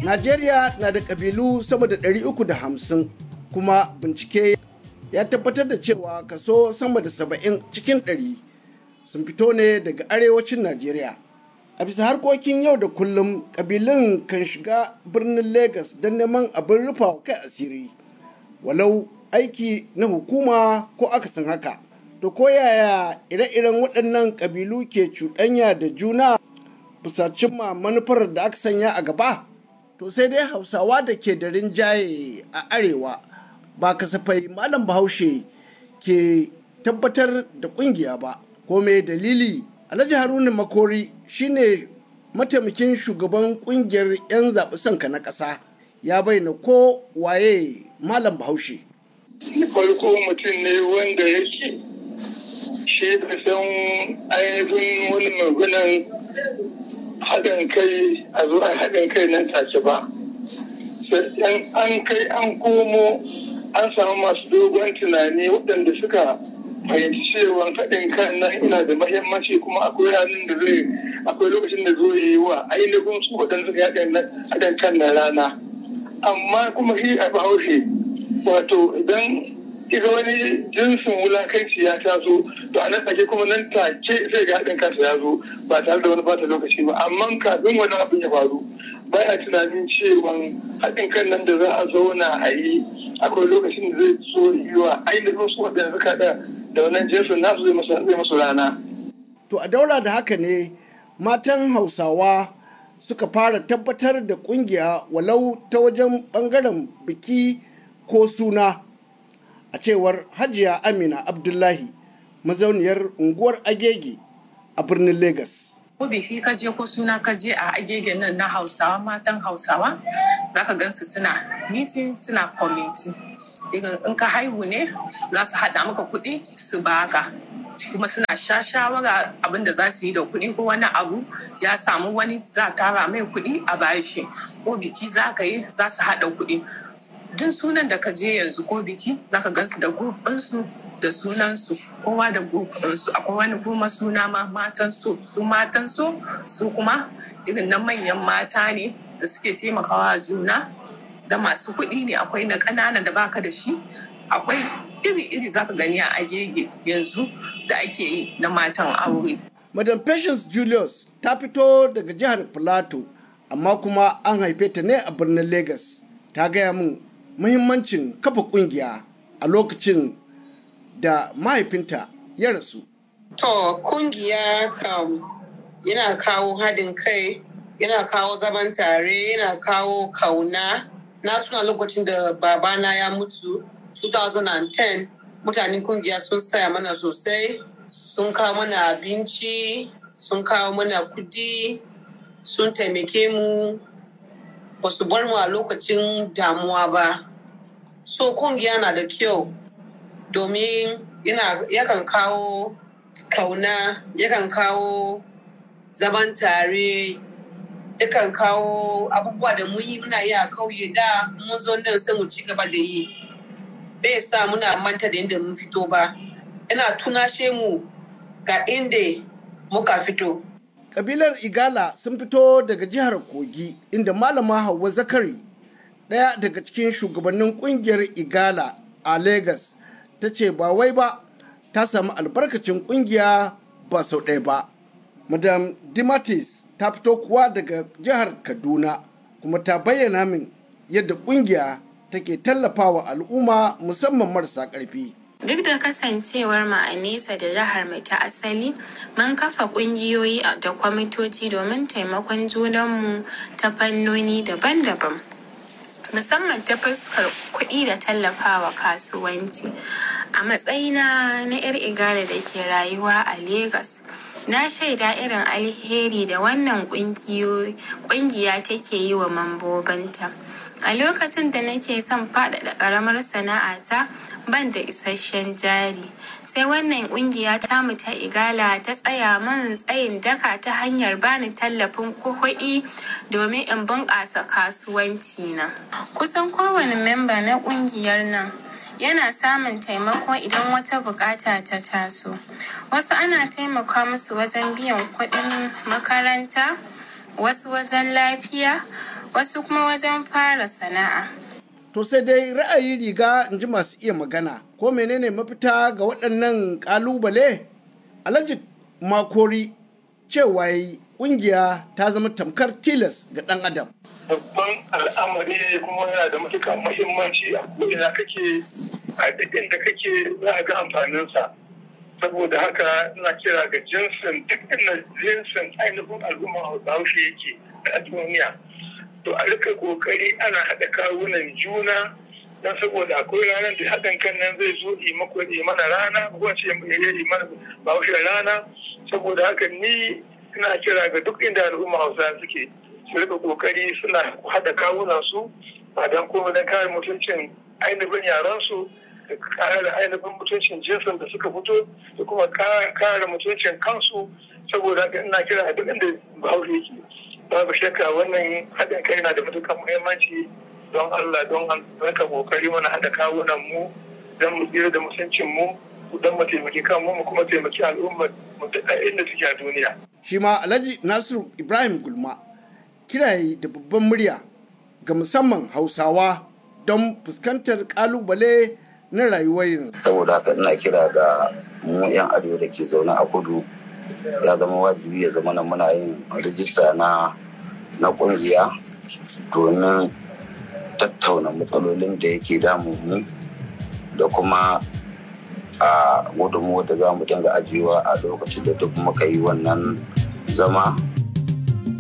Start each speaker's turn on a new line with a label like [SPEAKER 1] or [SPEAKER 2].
[SPEAKER 1] Najeriya na da ƙabilu sama da 350 kuma bincike ya tabbatar da cewa kaso sama da 70 cikin 100 sun fito ne daga arewacin Najeriya. A bisa harkokin yau da kullum ƙabilun kan shiga birnin Legas don neman abin rufa kai asiri, walau aiki na hukuma ko akasin haka. To ko yaya ire-iren waɗannan ƙabilu ke cuɗanya da juna bisa cimma manufar da aka sanya a gaba? To sai dai Hausawa da ke da rinjaye a arewa ba kasafai Malam Bahaushe ke tabbatar da ƙungiya ba. Ko me dalili? Alhaji Haruna Makori shine mataimakin shugaban ƙungiyar 'yan zaɓi sanka na ƙasa ya bayyana ko waye Malam Bahaushe.
[SPEAKER 2] farko mutum ne wanda yake shi da san ainihin wani maganan haɗin kai a zuwa haɗin kai nan take ba sai an kai an komo an samu masu dogon tunani waɗanda suka fahimci cewa haɗin kan nan ina da mahimmanci kuma akwai ranar da zai akwai lokacin da zo yi wa ainihin su waɗanda suka haɗin kan na rana amma kuma shi a bahaushe wato idan iga wani jinsin wulakanci ya taso to a nan take kuma nan take sai ga haɗin kansa ya zo ba tare da wani bata lokaci ba amma kafin wani abin ya faru baya tunanin cewa haɗin kan nan da za a zauna a yi akwai lokacin da zai so yi wa ainihin su waɗanda suka da da wannan jinsin nasu zai masu rana.
[SPEAKER 1] To a daura da haka ne matan Hausawa suka fara tabbatar da kungiya walau ta wajen bangaren biki ko suna a cewar hajiya amina abdullahi mazauniyar unguwar agege a birnin Legas.
[SPEAKER 3] ko biki ka je ko suna ka je a agege nan na hausawa matan hausawa za ka gansu suna meeting suna committee in ka haihu ne za su haɗa maka kuɗi su baka kuma suna sha shawara abin da za su yi da kuɗi ko wani abu ya samu wani za a tara mai kuɗi a bashi ko biki za ka yi za su haɗa kuɗi duk sunan da ka je yanzu ko biki za ka gansu da su da sunansu kowa da su akwai wani kuma suna ma matan so su matan so su kuma irin na manyan mata ne da suke taimakawa juna da masu kuɗi ne akwai na ƙanana da baka da shi akwai iri-iri zaka gani a agege yanzu da ake yi na matan aure.
[SPEAKER 1] Madam Patience Julius ta fito daga jihar Plateau amma kuma an haife ta ne a birnin Lagos. Ta gaya min muhimmancin kafa kungiya a lokacin da mahaifinta ya rasu.
[SPEAKER 4] To kungiya kam yana kawo haɗin kai, yana kawo zaman tare, yana kawo kauna. Na tuna lokacin da babana ya mutu 2010 mutanen kungiya sun saya mana sosai sun kawo mana abinci sun kawo mana kudi sun taimake mu ba su bar mu a lokacin damuwa ba so kungiya na da kyau domin yakan kawo kauna yakan kawo zaman tare yakan kawo abubuwa da mun yi muna yi a kauye da mun zo nan sai mu ci gaba da yi bai sa muna manta da inda mun fito ba yana tunashe mu ga inda muka fito
[SPEAKER 1] Kabilar Igala sun fito daga jihar Kogi inda Malama Hauwa Zakari ɗaya daga cikin shugabannin ƙungiyar Igala a Legas ta ce ba wai ba ta samu albarkacin ƙungiya ba sau ɗaya ba. Madam Dimatis ta fito kuwa daga jihar Kaduna kuma ta bayyana min yadda ƙungiya take tallafawa al'umma musamman marasa ƙarfi.
[SPEAKER 5] Duk da kasancewar mu a nesa da jihar mai ta asali, mun kafa ƙungiyoyi da kwamitoci domin taimakon junanmu ta fannoni daban-daban. Musamman ta fuskar kuɗi da tallafawa kasuwanci. A matsayina na 'yar igala da ke rayuwa a Legas, na shaida irin alheri da wannan ƙungiya take yi wa mambobinta. A lokacin da nake son faɗaɗa ƙaramar sana'ata, ban da isasshen jari sai wannan kungiya ta mu ta igala ta tsaya man tsayin daka ta hanyar bani tallafin kuɗi domin in bunƙasa kasuwanci na kusan kowane memba na kungiyar nan yana samun taimako idan wata bukata ta taso wasu ana taimaka musu wajen biyan kuɗin makaranta wasu wajen lafiya wasu kuma wajen fara sana'a.
[SPEAKER 1] To sai dai ra'ayi riga in ji masu iya magana ko menene mafita ga waɗannan ƙalubale? Alhaji Makori cewa yi ƙungiya ta zama tamkar tilas ga ɗan adam.
[SPEAKER 2] Babban al'amari ne kuma yana da matuƙar muhimmanci a ko'ina kake a duk inda kake za a ga amfaninsa. Saboda haka ina kira ga jinsin duk inda jinsin ainihin al'umma Bahaushe yake a duniya. To a rika kokari ana haɗa kawunan juna don saboda akwai ranar da haɗin kan nan zai zo yi mako yi mana rana ko ce yi mana Bahaushe rana saboda haka ni ina kira ga duk inda al'umma Hausa suke su rika kokari suna haɗa kawunan su ba don kuma don kare mutuncin ainihin yaran su da kare ainihin mutuncin jinsin da suka fito da kuma kare mutuncin kansu saboda haka ina kira a duk inda bahaushe yake babu shakka wannan haɗin kai na da matuƙar muhimmanci don Allah don raka kokari mana haɗa kawunan mu don mu tsira da mutuncin mu don mu taimaki kanmu mu kuma taimaki al'ummar mu duk inda suke a duniya.
[SPEAKER 1] Shi ma Alhaji Nasiru Ibrahim Gulma kiraye da babban murya ga musamman Hausawa don fuskantar kalubale na rayuwar yanzu.
[SPEAKER 6] Saboda haka ina kira ga mu 'yan arewa da ke zaune a kudu ya zama wajibi ya zama muna yin rijista na na kungiya domin tattauna matsalolin da yake damun mu da kuma a gudunmuwa da za mu dinga ajiyewa a lokacin da duk muka yi wannan zama